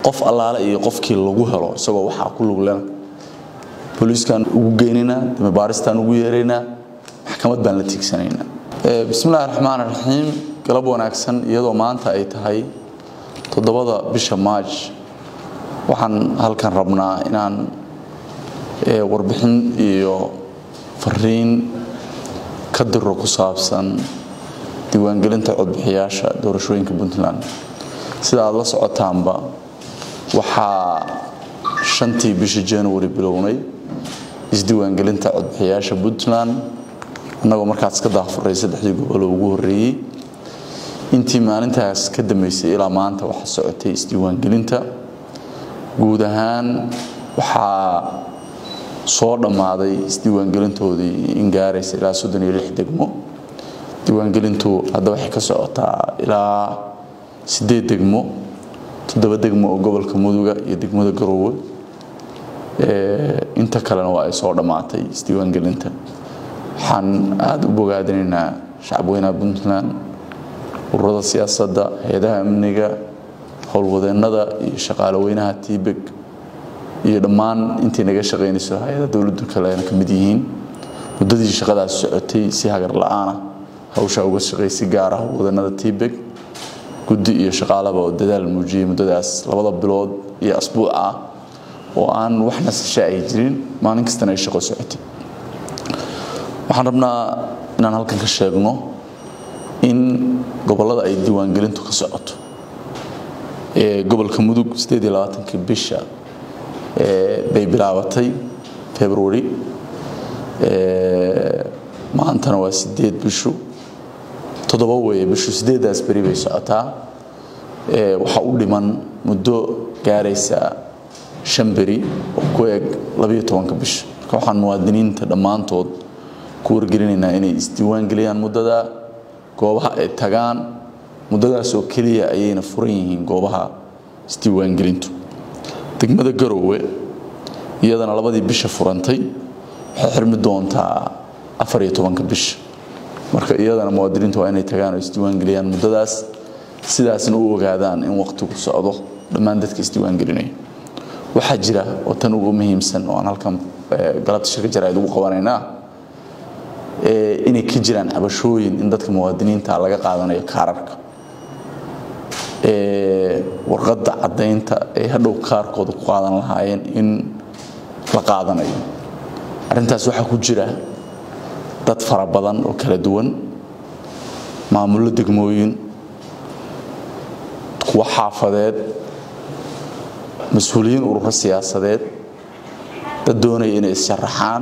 qof allaale iyo qofkii lagu helo isagoo waxaa ku luglena booliiskaan ugu geynaynaa damibaaristaan ugu yeeraynaa maxkamad baan la tiigsanaynaa bismillahi raxmaan raxiim galab wanaagsan iyadoo maanta ay tahay toddobada bisha maaj waxaan halkan rabnaa inaan warbixin iyo fariin ka diro ku saabsan diiwaangelinta codbixiyaasha doorashooyinka puntland sida aad la socotaanba waxaa shantii bishii january bilownay isdiiwaangelinta codbixiyaasha puntland annagoo markaas ka daafuray saddexdii goboloo ugu horreeyey intii maalintaas ka dambeysay ilaa maanta waxaa socotay isdiiwaangelinta guud ahaan waxaa soo dhammaaday isdiiwaangelintoodii in gaaraysa ilaa soddon iyo lix degmo diiwaangelintu hadda waxay ka socotaa ilaa siddeed degmo toddoba degmo oo gobolka muduga iyo degmada garoowe inta kalena waa ay soo dhammaatay isdiiwaangelinta waxaan aada u bogaadinaynaa shacabweynaha puntland ururada siyaasadda hay-adaha amniga howlwadeennada iyo shaqaale weynaha tiibeg iyo dhammaan intii naga shaqaynayso hay-ada dowladdu kalena ka mid yihiin muddadii shaqadaas socotay si hagar la-aana hawshaa uga shaqay si gaara howlwadeennada tiibeg guddi iyo shaqaalaba oo dadaal muujiyey muddadaas labada bilood iyo asbuuc ah oo aan wax nasasha ay jirin maalin kastana ay shaqo socotay waxaan rabnaa inaan halkan ka sheegno in gobollada ay diiwaangelintu ka socoto ee gobolka mudug kii bisha bay bilaabatay february maantana waa sideed bishu toddoba weeye bishu sideedaas beri bay socotaa waxaa u dhiman muddo gaaraysa shan beri oo ku eg labayo tobanka bisha marka waxaan muwaadiniinta dhammaantood ku wargelinaynaa inay isdiiwaangeliyaan muddada goobaha ay tagaan muddadaasoo keliya ayayna furan yihiin goobaha isdiiwaangelintu degmada garoowe iyadana labadii bisha furantay waxay xirmi doontaa afar iyo tobanka bisha marka iyadana muwaadiniintu waa inay tagaan oo isdiiwaangeliyaan muddadaas sidaasna u ogaadaan in waqtigu socdo dhammaan dadka isdiiwaangelinaya waxaa jira oo tan ugu muhiimsan oo aan halkan galabta shirka jaraa'id ugu qabanaynaa inay ka jiraan cabashooyin in dadka muwaadiniinta laga qaadanayo kaararka warqadda caddaynta ay hadhow kaarkooda ku qaadan lahaayeen in la qaadanayo arrintaas waxaa ku jira dad fara badan oo kala duwan maamullo degmooyin kuwo xaafadeed mas-uuliyiin ururo siyaasadeed dad doonaya inay is-sharaxaan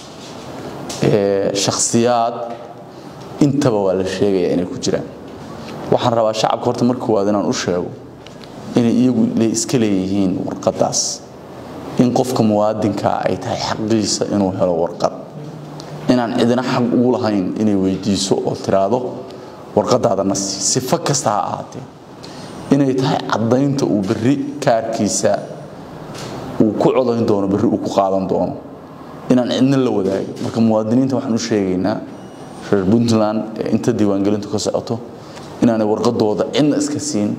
shakhsiyaad intaba waa la sheegaya inay ku jiraan waxaan rabaa shacabka horta marka koowaad inaan u sheego inay iyagu iska leeyihiin warqaddaas in qofka muwaadinkaa ay tahay xaqiisa inuu helo warqad inaan cidina xaq ugu lahayn inay weydiiso oo tiraahdo warqadaada nasi sifo kasta ha ahaatee inay tahay caddaynta uu berri kaarkiisa uu ku codayn doono berri uu ku qaadan doono inaan cidna la wadaagin marka muwaadiniinta waxaan u sheegaynaa reer puntland ee inta diiwaangelintu ka socoto inaanay warqadooda cidna iska siin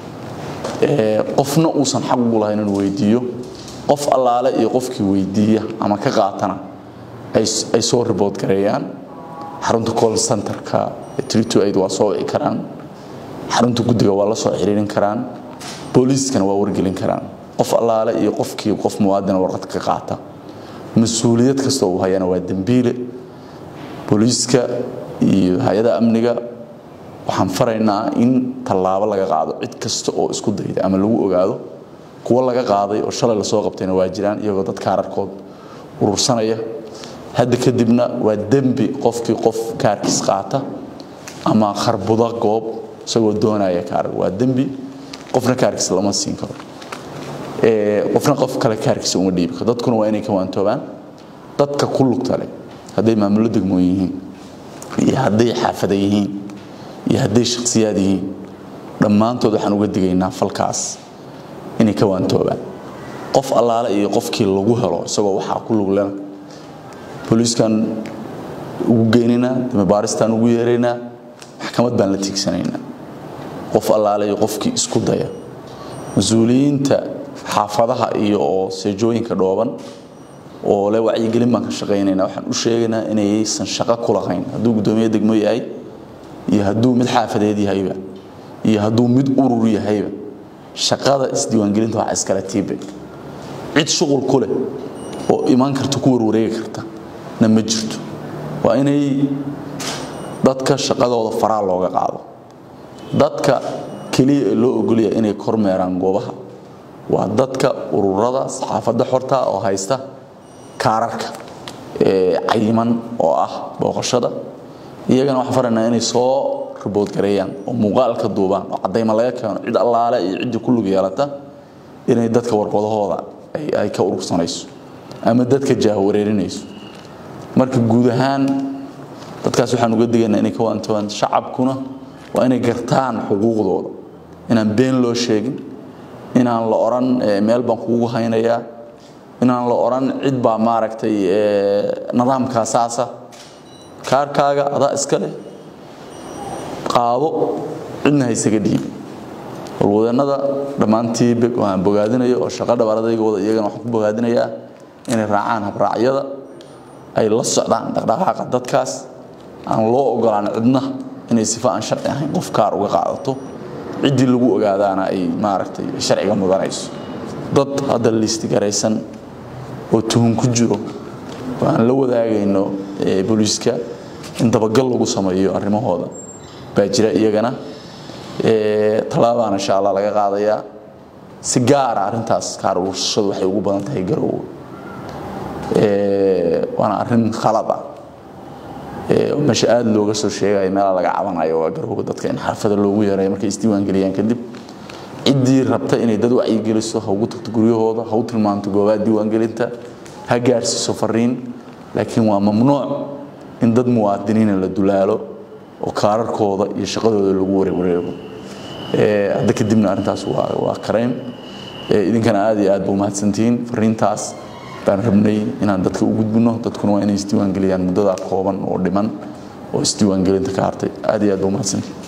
qofna uusan xaq ugu lahayn inuu weydiiyo qof allaale iyo qofkii weydiiya ama ka qaatana ay soo ribood gareeyaan xarunta col centerka aid waa soo wici karaan xarunta guddiga waa la soo xiriirin karaan booliiskana waa wargelin karaan qof allaale iyo qofkii qof muwaadina warqad ka qaata mas-uuliyad kastoo uu hayana waa dembiile booliiska iyo hay-ada amniga waxaan faraynaa in tallaabo laga qaado cid kasta oo isku dayda ama lagu ogaado kuwo laga qaaday oo shalay lasoo qabtayna waa jiraan iyagoo dad kaararkood urursanaya hadda kadibna waa dembi qofkii qof kaarkiis qaata ama kharbuda goob isagoo doonaya kaarar waa dembi qofna kaarkiis lama siin karo qofna qof kale kaarkiisa uma dhiibi karo dadkuna waa inay ka waantoobaan dadka ku lugta leh hadday maamullo degmoon yihiin iyo hadday xaafada yihiin iyo hadday shakhsiyaad yihiin dhammaantood waxaan uga digaynaa falkaas inay ka waantoobaan qof allaale iyo qofkii lagu helo isagoo waxaa ku luglena booliiskan ugu geynaynaa damibaaristaan ugu yeeraynaa maxkamad baan la tiigsanaynaa qof allaale iyo qofkii isku daya mas-uuliyiinta xaafadaha iyo oo seejooyinka dhooban oo le wacyigelin baan ka shaqaynayna waxaan u sheegaynaa inaysan shaqo ku lahayn hadduu guddoomiye degmo yahay iyo hadduu mid xaafadeed yahayba iyo hadduu mid urur yahayba shaqada isdiiwaangelinta waxaa iskale tiibe cid shuqul ku leh oo imaan karta ku warwareegi karta na ma jirto waa inay dadka shaqadooda faraa looga qaado dadka keliya ee loo ogolaya inay kormeeraan goobaha waa dadka ururada saxaafadda xorta oo haysta kaararka cayiman oo ah booqashada iyagana waxaan faraynaa inay soo ribood gareeyaan oo muuqaalka duubaan oo caddayma laga keeno cid allaale iyo ciddii ku lug yeelata inay dadka warqadahooda ay ka urursanayso ama dadka jaahawareerinayso marka guud ahaan dadkaas waxaan uga digaynaa inay ka waantoobaan shacabkuna waa inay gartaan xuquuqdooda inaan been loo sheegin inaan la odhan meel baan kugu haynayaa inaan la odhan cid baa maaragtay nidaamkaa saasa kaarkaaga adaa iska leh qaado cidna haysaga dhiibi walwadeennada dhammaantii waan bogaadinayo oo shaqo dhabaaradaygooda iyagana waxaan ku bogaadinayaa inay raacaan habraacyada ay la socdaan dhaqdhaqaaqa dadkaas aan loo ogolaan cidna inay sifo aan sharci ahayn qof kaar uga qaadato ciddii lagu ogaadaana ay maaragtay sharciga mudanayso dad hadda liisti garaysan oo tuhun ku jiro oo aan la wadaagayno booliiska in dabagal lagu sameeyo arrimahooda baa jira iyagana tallaabaan insha allah laga qaadayaa si gaara arrintaas kaar urursashadu waxay ugu badan tahay garowga waana arrin khalad ah meesha aada looga soo sheegayo meela laga cabanayo waa garowga dadka in xaafada loogu yareeyo markay isdiiwaangeliyaan kadib ciddii rabta inay dad wacyigeliso ha ugu tagto guryahooda ha u tilmaanto goobaha diiwaangelinta ha gaarsiiso fariin laakiin waa mamnuuc in dad muwaadiniina la dulaalo oo kaararkooda iyo shaqadooda lagu warewareego hadda kadibna arrintaas waa karayn idinkana aad iyo aad ba umahadsantihiin fariintaas baan rabnay inaan dadka u gudbino dadkuna waa inay isdiiwaangeliyaan muddadaa kooban oo dhiman oo isdiiwaangelinta ka hartay aad iyo aad ba umahadsantihiin